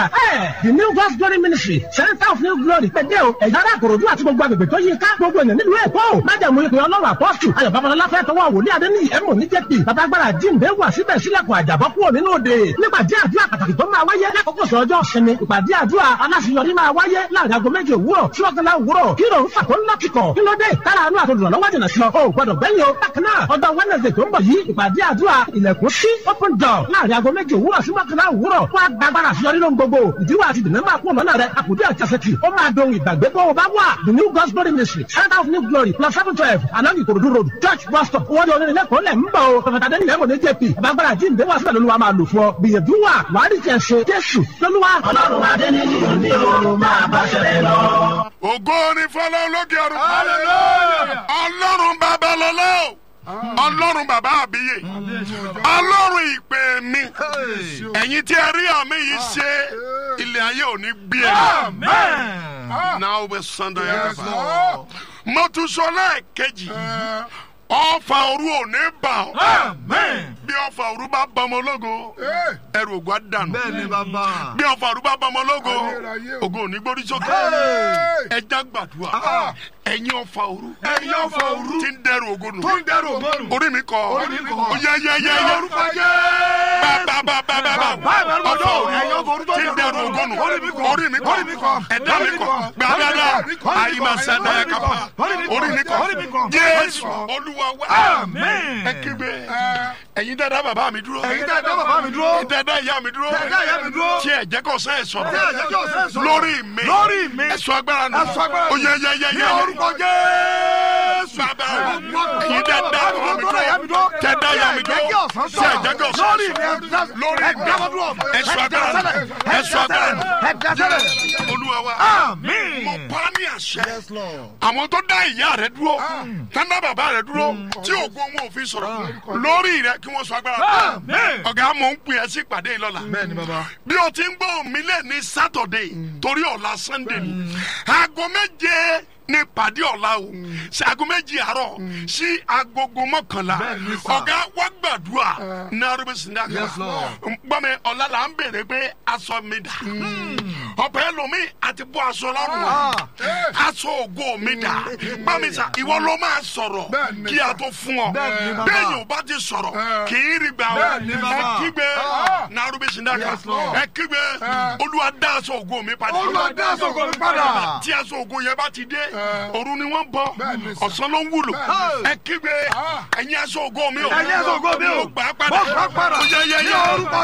the new God's glory ministry center of new glory pẹ̀dẹ́ o ẹ̀yà ara àkòròdú àti gbogbo agbègbè tó yí ká gbogbo ènìyàn nílùú èkó o májàmú ìpè ọlọ́run àpọ́sù ayọ̀ babalọ́lá fẹ́ tọwọ́ wòlíì adéníyì ẹ̀mọ́ ní jẹ́pì babagbára jíǹde wà síbẹ̀ sílẹ̀kùn àjàbọ́ kúrò nínú òde nípàdé àdúrà pàtàkì tó máa wáyé lákòókò sọ̀rọ̀jọ́ sinmi ìpàdé àdúrà aláṣeyọrí máa wáyé láàrin aago méje òwúrọ̀ sí ọ̀gánlá òwúrọ̀ kí ló ń fà tó ńlá kíkọ̀ kí ló dé tára àánú àtòdùrọ̀ lọ́wọ́ jìnà sí ọ o gbọdọ̀ gbẹ́yìn o bákan náà ọjọ́ wednesday tó ń bọ̀ yìí ìpàdé àdúrà ilẹ̀kùn sí open door láàrin aago méje òwúrọ̀ sí ọ̀gánlá òwúrọ̀ fún agbára àṣeyọrí ló ń gbogbo ìdíwọ́ àti ìdènà máa kú ọ̀nà rẹ̀ àkùdé àjàsẹ̀tì ó máa dohun ìgbàgbé bó o bá wà the new God's glory ministry center of new glory plus seven twelve along ìkòròdú road church bus stop owó di onírin lẹ́kọ̀ọ́ lẹ̀ ń bọ̀ o pẹ̀fẹ̀tà dẹ́ni lẹ́mọ̀ ní jp àbágbára jíǹde wà síbẹ̀ lóluwà máa lò fún ọ gbìyànjú wà wàá rí tiẹ̀ ṣe jésù lóluwà. ọlọ́run adé ní ìlú ní o máa bá ṣẹlẹ̀ lọ. ògo ni fọlọ́ lókè ọ̀run. ọlọ́run babalọ́lá o ọlọ́run bàbá àbíyè ọlọ́run ìpè mi ẹ̀yin tí ẹ rí àmì yìí ṣe ilé ayé ò ní gbé ẹ náà ó bẹ sanda yẹn kaba mo tún sọ lẹ́ẹ̀kejì ọfà òru ò ní bà ọ́ bí ọfà òru bá bá ọmọ ológo ẹrù ògùn á dànù bí ọfà òru bá bá ọmọ ológo ògùn ò ní gbórí sókè ẹja gbàdúrà ẹ̀yin ọfà òru ẹ̀yin ọfà òru tí ń dẹrù ògo nù tó ń dẹrù ògo nù. orí mi kọ Orí mi kọ. ó yẹ yẹ yẹ yẹ orúkọ jẹ́. bàbàbàbàbà Bàbá mi ọfà kọ. Ẹ̀yin ọfà òru òru tó tí ń dẹrù ògo nù Orí mi kọ. orí mi kọ Orí mi kọ. ẹ̀dá mi Orí mi kọ kọ. gbàdàdà Orí mi kọ. àyìnbá sẹ́dá Orí ẹ̀ mi kápá kọ. Orí mi kọ. orí mi kọ Orí mi kọ. jésù olúwa wá Àmín. ẹ kígbe ẹ̀yin dada bàbá mi dúró Ẹ̀yin dá ẹ̀dá bàbá mi dúró. ẹ̀yin dada ìyá mi dúró Dá ìyá mi dúró. tí ẹ jẹ́ kó sẹ́ ẹ̀ sọ̀rọ̀ Tí ẹ jẹ́ kí ọ̀sẹ̀ sọ̀rọ̀. lórí mi Lórí mi. ẹ̀sọ́ agbára nù Ẹ̀sọ́ agbára nù. ó yẹ yẹ yẹ Ní yẹ orúkọ Jésù. bàbá ẹ̀yin dada bàbá mi Dá ìyá mi dúró dúró. tẹ̀dá ìyá mi Tí ẹ jẹ́ kí dúró ọ̀sán tí ẹ jẹ́ kí ọ̀sán Lórí mi. sọ̀rọ̀ lórí mi Ẹ̀dá mi dúró. ẹ̀sọ́ agbára nù ẹ̀sọ́ agbára nù Ẹ̀dá sẹ́lẹ̀. olúwa wa Àmín. mo pa á ní àṣẹ àwọn tó dá ìyá rẹ dúró tẹ́ńdá bàbá rẹ dúró tí ògo wọn ò fi sọ̀rọ̀ lórí rẹ kí wọ́n sọ agbára Àmín. ọ̀gá mò ń pè ẹ́ sí ìpàdé yìí lọ́la Bẹ́ẹ̀ni bàbá. bí o ti ń gbọ́ mi lẹ́ ní sátọ̀dé torí ọ̀la sànńdé ni aago méje ní ìpàdé ọ̀la o sí aago méje àárọ̀ sí agogo mọ́kànlá Bẹ́ẹ̀ni sà. ọ̀gá wá gbàdúrà ní arúgbó sinaka Yes, Lord. gbọ́mi ọ̀la là ń bèrè pé aṣọ mi dà ọ̀pẹ lomi àti bọ́ aṣọ lọ́rùn wa aṣọ ògo mi dà gbọ́mi sà ìwọ ló máa sọ̀rọ̀ Bẹ́ẹ̀ni kí a tó fún ọ Bẹ́ẹ̀ni bàbá. bẹ́ẹ̀ yóò bá ti sọ̀rọ̀ kì í rí gbà ọ Bẹ́ẹ̀ni ẹ bàbá. kígbe Ah. ní arúgbó sinaka Yes, Lord. ẹ kígbe olúwa dá aṣọ ògo mi padà Olúwa dá aṣọ ògo mi padà. tí aṣọ ògo yẹn bá ti dé òru ni wọ́n bọ́ Bẹ́ẹ̀ni sà. ọ̀sán ló ń wúlò Bẹ́ẹ̀ni. ẹ kígbe ẹ̀yin aṣọ ògo mi o Ẹ̀yin aṣọ ògo mi o. mo gbà á padà Mo gbà á padà. Ó yẹ yẹ Ní yẹ orúkọ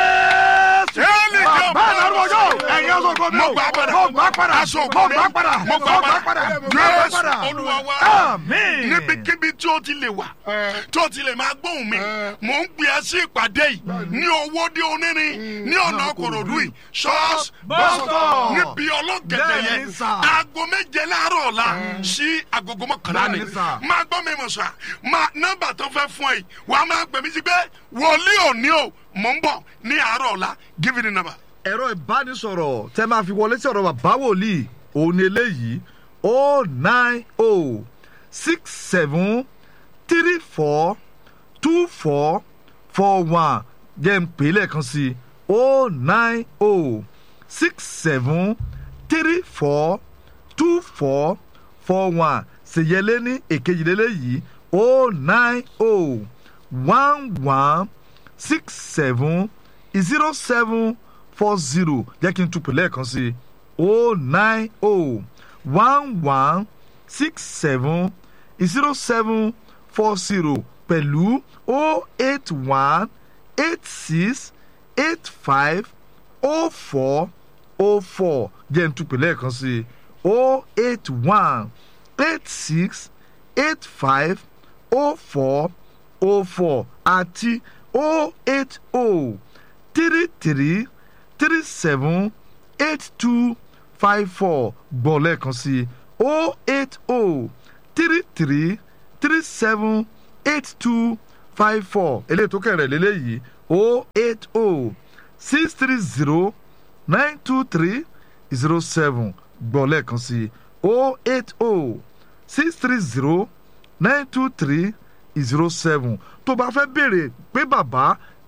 Jésù. Éèlì kan. Bàbá àlárúbọ yóò. Ẹ̀yin aṣọ ògo mi o. mo gbà á padà Mo gbà á padà. aṣọ ògo Mo mi gbà á padà. mo gbà á padà Mo gbà á Jésù padà. olúwa wa Àmín. níbikíbi tí o ti lè wà tí o ti lè máa gbóhùn mi mò ń gbé ẹ sí ìpàdé yìí ní owó dé onírin ní ọ̀nà kòròdú yìí ṣọ́ọ̀ṣì Bọ́sítọ̀. níbi ọlọ́gẹ̀dẹ̀ yẹn Bẹ́ẹ̀ni sà. aago méje láàárọ̀ ọ̀la sí agogo mọ́kànlá ni Bẹ́ẹ̀ni sà. máa gbọ́ mi mọ̀ sà máa nọ́mbà tó fẹ́ fún ẹ yìí wàá máa pè mí sí pé wòlíì òní o mò ń bọ̀ ní àárọ̀ ọ̀la give me the number. ẹ̀rọ ìbánisọ̀rọ̀ tẹ́ máa fi wọlé sí ọ̀rọ̀ bàbá wòlíì òun ni eléyìí o nine o six seven three four two four four one jẹ́ ń pè é lẹ́ẹ̀kan sí i o nine o six seven three four two four four one ṣèyẹlé ní èkejìlélẹ́yìí o nine o one one six seven zero seven four zero jẹ́ kí n tún pè lẹ́ẹ̀kan sí i o nine o one one six seven zero seven four zero pẹ̀lú o eight one eight six eight five o four o four jẹ́ n tún pè lẹ́ẹ̀kan sí i o eight one eight six eight five o four o four àti o eight o three three three seven eight two five four gbọ́ lẹ́ẹ̀kan sí i o eight o three three three seven eight two five four eléyìí tó kẹrẹ̀ lélẹ́yìí o eight o six three zero nine two three zero seven gbọ́ lẹ́ẹ̀kan sí i o eight o six three zero nine two three zero seven tó bá fẹ́ béèrè pé bàbá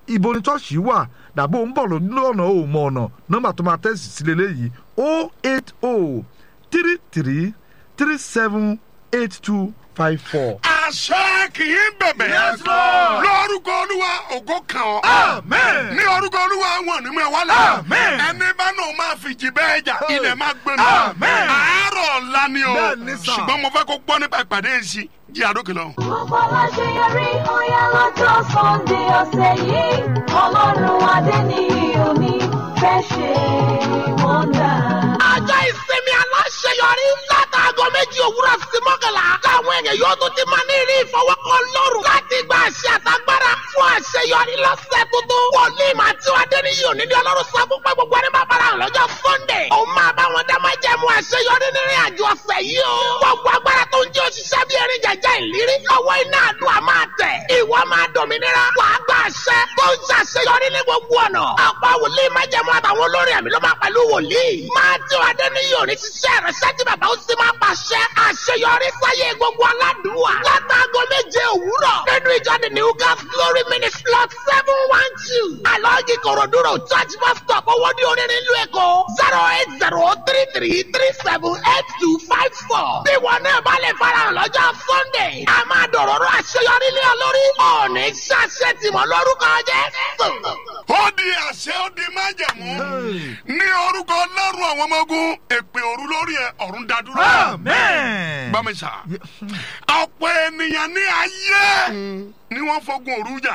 ibo ni chọ́ọ̀ṣì wà dàbò ń bọ̀ lọ́nà ò mọ ọ̀nà nọ́mbà tó máa tẹ̀sí sí lélẹ́yìí o eight o three three three seven eight two five four. àṣẹ kì í bẹ̀bẹ̀. Yes, Lord. lórúkọ olúwa ògo kàn ọ́. Amen. ní orúkọ olúwa wọn ní mú ẹ wálé. Amen. ẹni bá náà máa fi jì bẹ́ẹ̀ jà ilẹ̀ máa gbé mi. Amen. àárọ̀ ọ̀la ni o. Bẹ́ẹ̀ ni sà. ṣùgbọ́n mo fẹ́ kó gbọ́ nípa ìpàdé yìí sí jí àdókè lọ. Gbogbo aláṣeyọrí ọ̀yá lọ́jọ́ Sunday ọ̀sẹ̀ yìí. Ọlọ́run adé ní òní fẹ́ ṣe wọ́ndà. ọjọ́ ìsinmi aláṣeyọrí látàgọ́ méjì òwúrọ̀ sí mọ́kànlá táwọn èèyàn yóò tún ti máa ní ìrí ìfọwọ́kàn lọ́rùn láti gba àṣẹ àtagbára fún àṣeyọrí lọ́sẹ̀ tuntun. wòlíì máa tí wàá dé níyì òní ní ọlọ́run sọ fún pé gbogbo ẹni máa bára hàn lọ́jọ́ sunday. òun máa bá wọn dá máa jẹ́ mu àṣeyọrí nínú àjọ ọ̀sẹ̀ yìí o. gbogbo agbára tó ń jẹ́ òṣìṣẹ́ bí erin jẹjẹ ìlérí lọ́wọ́ iná àdúrà máa tẹ̀. ìwọ máa dòmìnira wàá gba àṣẹ tó ń ṣàṣeyọrí ní gbogbo ọ̀nà. ọ̀pọ̀ wòlíì máa jẹ́ mu àtàwọn olórin ẹ̀mí ló máa pẹ̀lú wòlíì. máa tí wàá dé níyì òní ṣiṣẹ́ rẹ̀ ṣẹ́jú bàbá ó sì máa pàṣẹ àṣeyọrí sáyé gbogbo aládùúwà. látàgọ́ méje òwúrọ̀ nínú ìjọ the new gas glory ministry lot seven one two. alọ́ọ̀gì kòròdúró church bus stop owó ní orin nílùú èkó zero eight zero three three three seven eight two five four. bí wọn náà bá lè farahàn lọ́jọ́ sunday a máa dọ̀rọ̀rọ̀ àṣeyọrí lé ọ lórí. ọ̀ọ́nì ṣàṣẹ tìmọ̀ lórúkọ jẹ́ ó di àṣẹ ó di májẹ̀mú. ní orúkọ ọlọ́run àwọn ọmọ ogun èpè òru lórí ẹ ọ̀run dádúró. amen. gbọ́ mi sà. ọ̀pọ̀ ènìyàn ní ayé ni wọ́n fogun òru jà.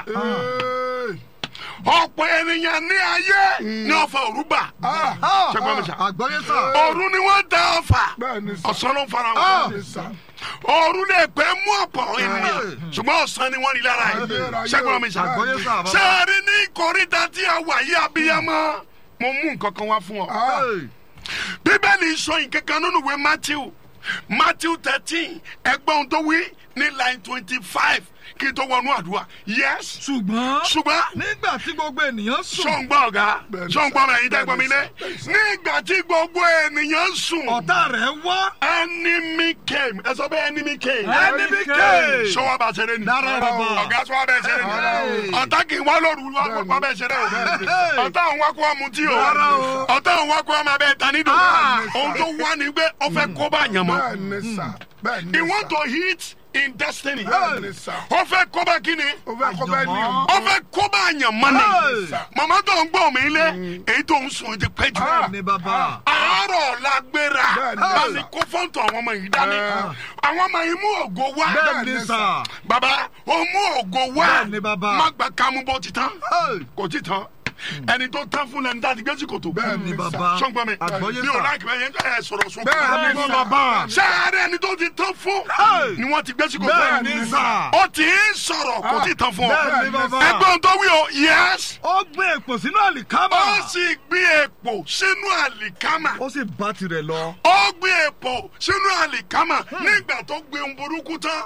ọ̀pọ̀ ènìyàn ní ayé ni wọ́n fa òru bà. ṣé gbọ́ mi sà. àgbọ̀yé sà. òru ni wọ́n da ọfà Bẹ́ẹ̀ni sà. ọ̀sán ló ń fara wọn. Bẹ́ẹ̀ni sà. òru lè pẹ́ mú ọ̀pọ̀ ènìyàn ṣùgbọ́n ọ̀sán ni wọ́n rí lára yìí. ṣé gbọ́ mi sà. àgbọ̀yé sà. bàbá. sẹ́ẹ̀rì ní ìkórìtà tí a wà yí abiyamọ mo mú nǹkan kan wá fún ọ Hey. bíbélì sọ nǹkan kan nínú ìwé matthew matthew thirteen ẹgbọ́n tó wí ní line twenty five kí n tó wọnú àdúrà yes ṣùgbọ́n ṣùgbọ́n nígbà tí gbogbo ènìyàn sùn sọ̀ngbọ́n ọ̀gá Bẹ́ẹ̀ni sọ̀ngbọ́n sà, rẹ̀ yín dẹ́gbọ́n mi lé bẹ́ẹ̀ni sà. nígbà tí gbogbo ènìyàn sùn ọ̀tá rẹ̀ wá enemy came ẹ sọ pé enemy came enemy came. sọwọ́ bá ṣeré ni Dára bàbá. ọ̀gá sọwọ́ bẹ́ẹ̀ ṣeré ni ọ̀tá kì í wá lóru wá bẹ́ẹ̀ ṣeré o ọ̀tá òun wá kó wa mutí o Rárá o. ọ̀tá òun wá kó wa máa bẹ́ẹ̀ ta nídò Ah. ohun tó wá ní pé ó fẹ́ kó bá yàn mọ́ Bẹ́ẹ̀ni sà. Bẹ́ẹ̀ni he sà. want to hit in destiny Bẹ́ẹ̀ni sà. ó fẹ́ kó bá kíni O fẹ́ kọ́ bẹ́ẹ̀ ni o. ó fẹ́ kó bá yàn mọ́ ni Hey. màmá tó ń gbọ́ mi lé èyí tó ń sùn ti pẹ́ jù Ah. ní bàbá. àárọ̀ la gbéra Bẹ́ẹ̀ni. láti kó fọ́ǹtì àwọn ọmọ yìí dání àwọn ọmọ yìí mú ògo wá bẹ́ẹ̀ ni sà. bàbá ó mú ògo wá Bẹ́ẹ̀ni, bàbá. má gba kámú bó ti tán Hey. kò ti tán ẹni tó tán fún lẹni tá a ti gbé sí kòtò Bẹ́ẹ̀ni, ní bàbá. sọ́ngbọ́n mi Àgbọ́yé mi ò sà. láìpẹ́ bẹ́ẹ̀ yẹn ẹ sọ̀rọ̀ sún Bẹ́ẹ̀ni, Bẹ́ẹ̀ni, sà. bàbá. sáré ẹni tó ti tán fún Hey. ni wọ́n ti gbé sí kòtò bẹ́ẹ̀ ni sà. ó ti ń sọ̀rọ̀ kò ti tán fún ọ bẹ́ẹ̀ ni bàbá. ẹgbọ́n tó wí o yes ó gbé èpò sínú àlìkámà. ó sì gbé èpò sínú àlìkámà ó sì bá tirẹ̀ lọ. ó gbé èpò sínú àlìkámà nígbà tó gbé ohun burúkú tán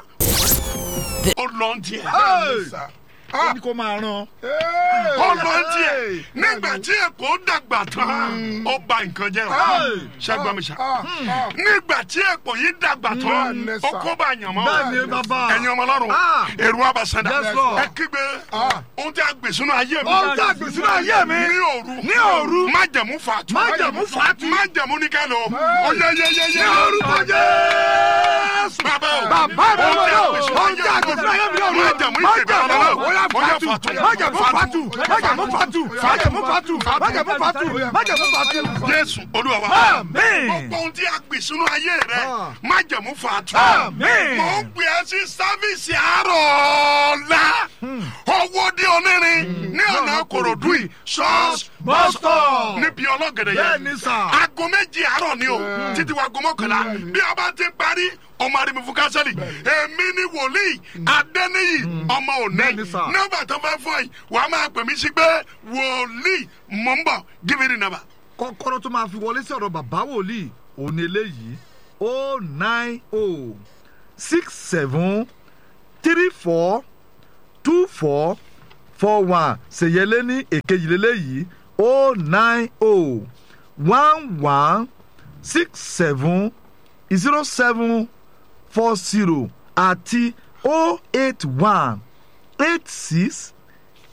ó lọ ń tiẹ̀ Hey. Sà. ó ní kó máa rán. ó lọ ń tiẹ̀ nígbà tí èpò dàgbà tán ó bà nǹkan jẹ́ o Hey. ṣẹ́gbọ́n mi ṣá Ah, ah. nígbà tí èpò yìí dàgbà tán Bẹ́ẹ̀ni, ó sà. kó bá yàn mọ́ bẹ́ẹ̀ ni bàbá. ẹ̀yin ọmọ ọlọ́run Ah. èrò abàṣẹ́dá Yes, Lord. ẹ kígbe ohun tí a gbè sínú ayé mi Ohun tí a gbè sínú ayé mi. ní òru Ní òru. májẹ̀mú fàtú Májẹ̀mú fàtú. májẹ̀mú ní kẹ́lò ó yẹ yẹ yẹ yẹ ní orúkọ jésù. bàbá o Bàbá mi ohun tí a lò gbè sínú ohun tí a ayé gbè sínú ayé mi lò májẹ̀mú ìpè bàbá májẹ̀mú o ó yá ó yẹ fàtú fàtú májẹ̀mú fàtú májẹ̀mú fàtú májẹ̀mú fàtú májẹ̀mú fàtú májẹ̀mú fàtú. jésù olúwa wa Àmín. gbogbo ohun tí a gbè sínú ayé rẹ Ah. májẹ̀mú fàtú Àmín. mo ń gbé ẹ sí sáfíìsì àárọ̀ ọ̀la owó dé onírin ní ọ̀nà kòròdú yìí ṣọ́ọ̀ṣì Bus stop. níbi ọlọ́gẹ̀dẹ̀ Bẹ́ẹ̀ yẹn ni sà. aago méjì àárọ̀ ni o títí wa aago mọ́kànlá bí a bá ti parí ọmọ àdìmí fún kánsẹ́lì èmi ni wòlíì adẹ́niyì ọmọ Bẹ́ẹ̀ ni òní sà. nọ́mbà tó fẹ́ fún ẹ wàá máa pè mí sí pé wòlíì mọ̀ ń bọ̀ give me the number kọ́kọ́rọ́ tó máa fi wọlé sí ọ̀rọ̀ bàbá wòlíì òun ni eléyìí o nine o six seven three four two four four one ṣèyẹlé ní èkejì lélẹ́yìí o nine o one one six seven zero seven four zero àti o eight one eight six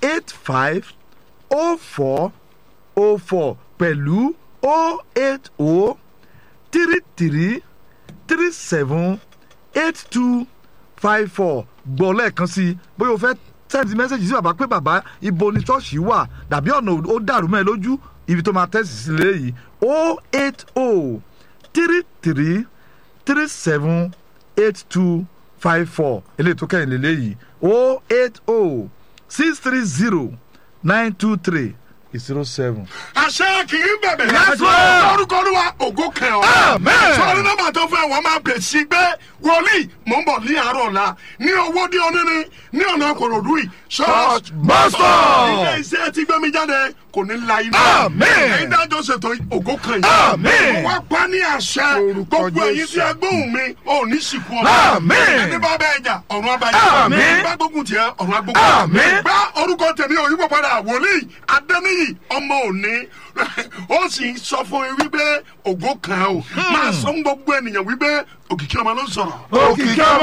eight five o four o four pẹ̀lú o eight o three three three seven eight two five four gbọ́ lẹ́ẹ̀kan sí i bóyá o fẹ́ sẹ́ndì mẹ́sẹ̀gì sí bàbá pé bàbá ibo ni ṣọ́ọ̀ṣì wà dàbí ọ̀nà ó dàrú mẹ́ lójú ibi tó máa tẹ̀sí sí léyìí o eight o three three three seven eight two five four eléyìí tó kẹ́yìn lélẹ́yìí o eight o six three zero nine two three zero seven. àṣẹ kì í bẹ̀bẹ̀. Yes, Lord. lórúkọ olúwa ògo kẹ ọ. Amen. sọrí nọ́mbà tó fẹ́ wọ́n máa bẹ̀ sí pé wòlíì mò ń bọ̀ ní àárọ̀ ọ̀la ní owó dé onírin ní ọ̀nà kòròdú yìí. Church bus stop. ilé iṣẹ́ tí gbẹ́mí jáde kò ní la iná. Amen. ẹ̀yin dájọ́ ṣètò ògo kan yìí. Amen. mo wá pa ní àṣẹ Orúkọ gbogbo ẹ̀yin tí Jésù. ẹ gbóhùn mi ò ní sìnkú ọ̀la. Amen. ẹni bá bẹ́ẹ̀ jà ọ̀run abáyé. Amen. ẹni bá gbógun tiẹ̀ ọ̀run agbógun. Amen. gbá orúkọ tèmi òyìnbó padà wòlíì adẹ́niyì ọmọ òní ó sì ń sọ fún mi wípé ògo kan o máa sọ fún gbogbo ènìyàn wípé òkìkí ọmọ ló ń sọ̀rọ̀. òkìkí ọmọ